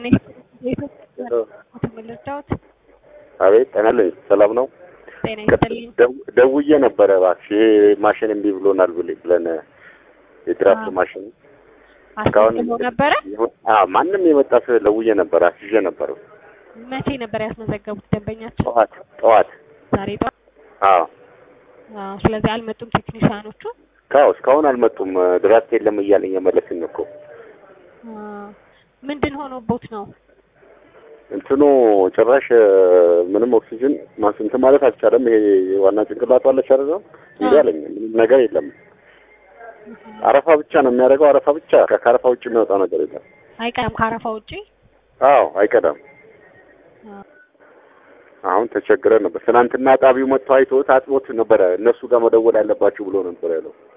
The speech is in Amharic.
ተመለስዳዎት አቤት ጤና ይስጥልኝ። ሰላም ነው? ጤና ይስጥልኝ። ደው- ደውዬ ነበረ እባክሽ ይሄ ማሽን እምቢ ብሎናል ብለኝ ብለን የድራፍት አዎ። ማሽን እስካሁን አስመዝግበው ነበረ? አዎ ማንም የመጣ ሰው ደውዬ ነበር አስይዤ ነበር መቼ ነበር ያስመዘገቡት ደንበኛቸው? ጠዋት ጠዋት ዛሬ ጠዋት? አዎ አዎ። ስለዚህ አልመጡም ቴክኒሻኖቹ? ካው እስካሁን አልመጡም ድራፍት የለም እያለኝ የመለስን እኮ አዎ። ምንድን ሆኖቦት ነው? እንትኑ ጭራሽ ምንም ኦክሲጅን ማስንት ማለት አልቻለም። ይሄ ዋና ጭንቅላቱ አለች አይደል? እንዲህ አለኝ ምንም ነገር የለም። አረፋ ብቻ ነው የሚያደርገው። አረፋ ብቻ ከአረፋ ውጭ የሚወጣው ነገር የለም። አይቀርም ከአረፋ ውጪ? አዎ አይቀዳም። አዎ። አሁን ተቸግረን ነበር። ትናንትና ጣቢው መጥቶ አይቶት አጥቦት ነበረ። እነሱ ጋር መደወል ያለባችሁ ብሎ ነበር ያለው።